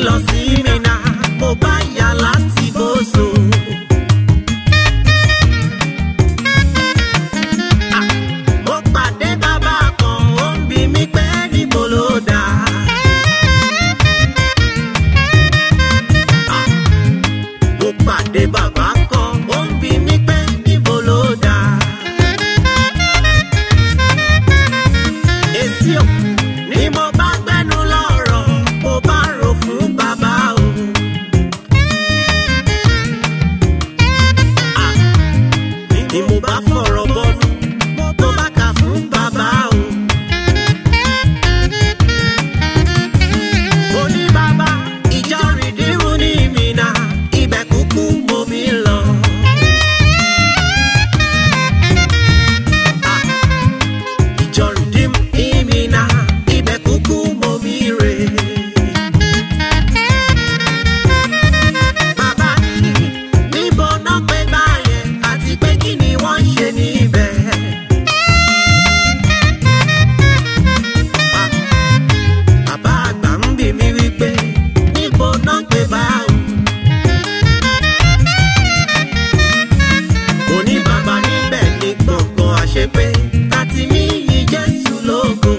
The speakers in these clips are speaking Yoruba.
lọ sí Mínà, mo bá yà láti Bóso. Ah, Mo pàdé bàbá kan, ó ń bi mí pé níbo ló dà. Ah, Mo pàdé bàbá kan, ó ń bi mí pé níbo ló dà. Èsì ò ní mo bá gbẹ́nu lọ́rọ̀, mo bá rò fún bàbá o. Ah, Ni mo bá fọ̀rọ̀ bọ́nu, mo bá kà fún bàbá o. Mo ní bàbá, ìjọ rìdíìmù ní Mínà, ibẹ̀ kúkú mo mi lọ. Ah, ìjọ rìdíìmù ní Mínà, ibẹ̀ kúkú mo mi rè. Bàbá ní níbo náà pé báyẹn àti pé kí ni wọ́n ń ṣe níbẹ̀. Ah, Bàbá àgbà ń bì mí wípé níbo náà pé báwo. Mo ní bàbá níbẹ̀ ní gbọ̀ngàn àṣepé láti mí yí Jésù lógo.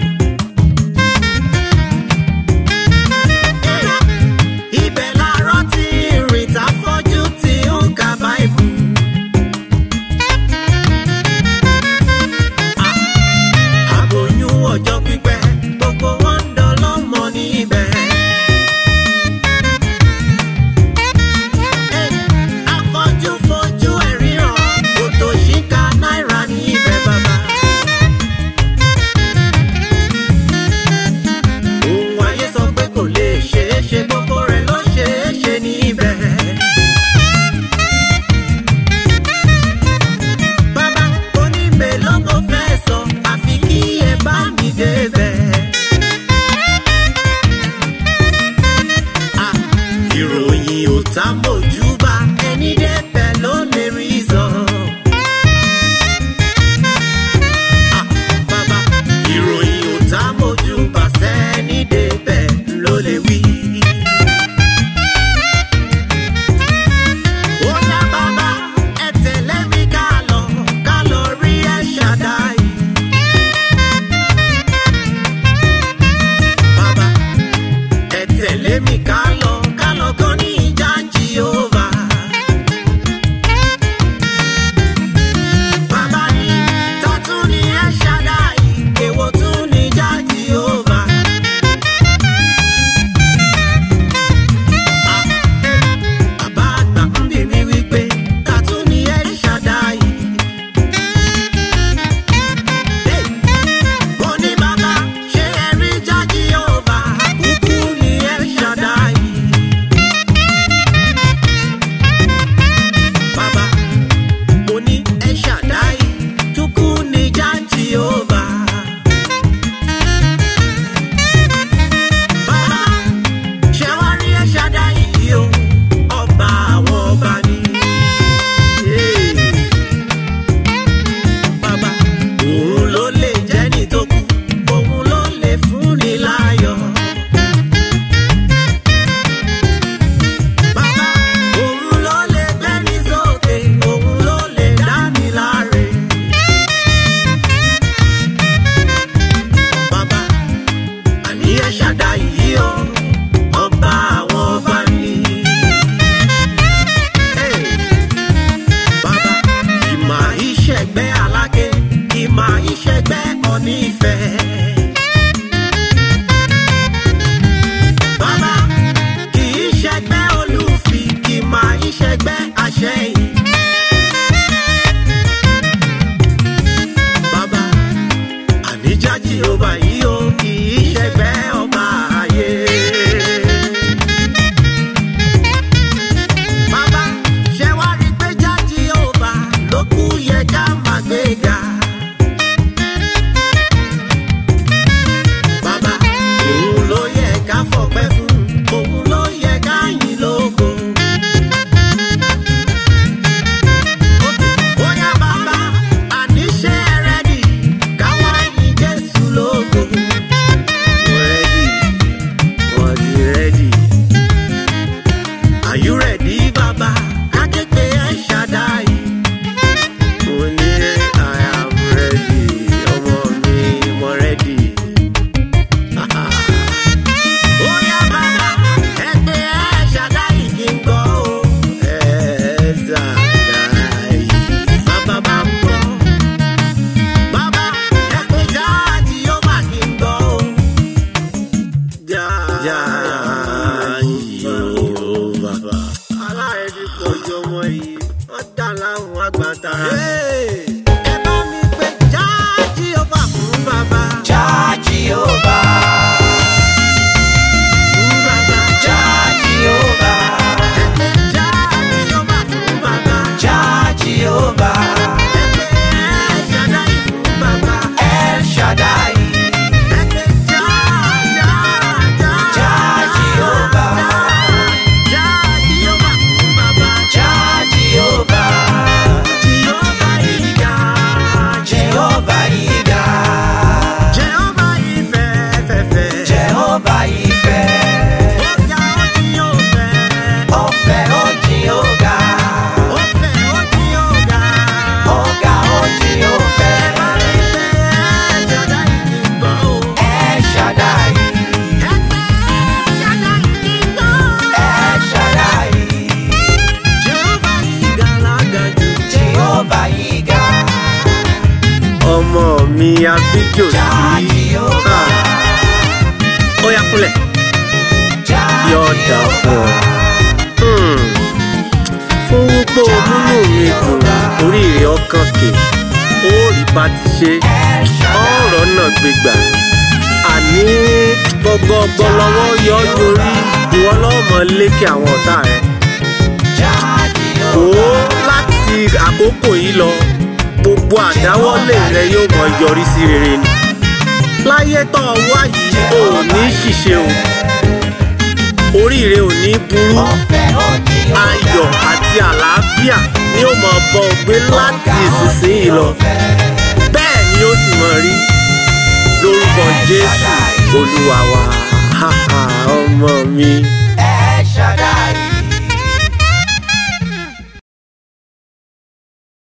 Ibẹ̀ làárọ̀ tí ìrìn tá fọ́jú tí ó ń ka Báìbù. Àbòyún ọjọ́ pípẹ́ gbogbo wọn ń dọlọ́mọ níbẹ̀. Afọ́jú fojú ẹ̀ ríran, òtòṣìkà náírà níbẹ̀ bàbá. Ohun ayé sọ pé kò lè ṣeé ṣe gbogbo rẹ̀ ló ṣeé ṣe níbẹ̀. Bàbá oníbẹ̀ ló mo fẹ́ sọ, àfi kí ẹ bá mi débẹ̀. Ah, Ìròyìn ò tá mojú bá ẹni débẹ̀ ló lè rí sọ. Ah, Bàbá ìròyìn ò tá mojú bá sẹ́ni débẹ̀ ló lè wí. Ó yá bàbá ẹ tẹ̀lé mi ká lọ, ká lọ rí ẹ̀ ṣàdáì. Bàbá ẹ tẹ̀lé mi ká lọ, ká lọ kọ́ ní ìjà Jèhófà. Bàbá ní tọ́tún ní ẹ̀ ṣàdáì, èwo tún ní ìjà Jèhófà. Ah, Bàbá àgbà ń bì mí wípé tàtún ní ẹ̀ ṣàdáì. Hey! Mo ní bàbá ṣé ẹ rí ìjà Jèhófà? Kúkú ní ẹ̀ ṣàdáì. mi abíjò sí. Ah. ó yá kúnlẹ̀ yọ̀ọ̀dà fún ọ. Hmm. fún wípé o múnú mi dùn oríire ọkàn kè ó rí bá ti ṣe ọ̀rọ̀ náà gbégbà àní gbọgbọgbọ lọ́wọ́ yọ ọ́ yorí ìwọ lọ́mọ lékè àwọn ọ̀tá rẹ̀ wò ó láti àkókò yìí lọ gbogbo àdáwọ́lé rẹ yóò mọ yọrí sí rere ni láyé tó o wá yìí o ò ní ṣìṣe o oríire ò ní burú ayọ̀ àti àlàáfíà ni ó mọ bọ́ ọ gbé láti ìsinsìnyí lọ bẹ́ẹ̀ ni ó sì mọ rí lórúkọ jésù olúwa wa ọmọ mi.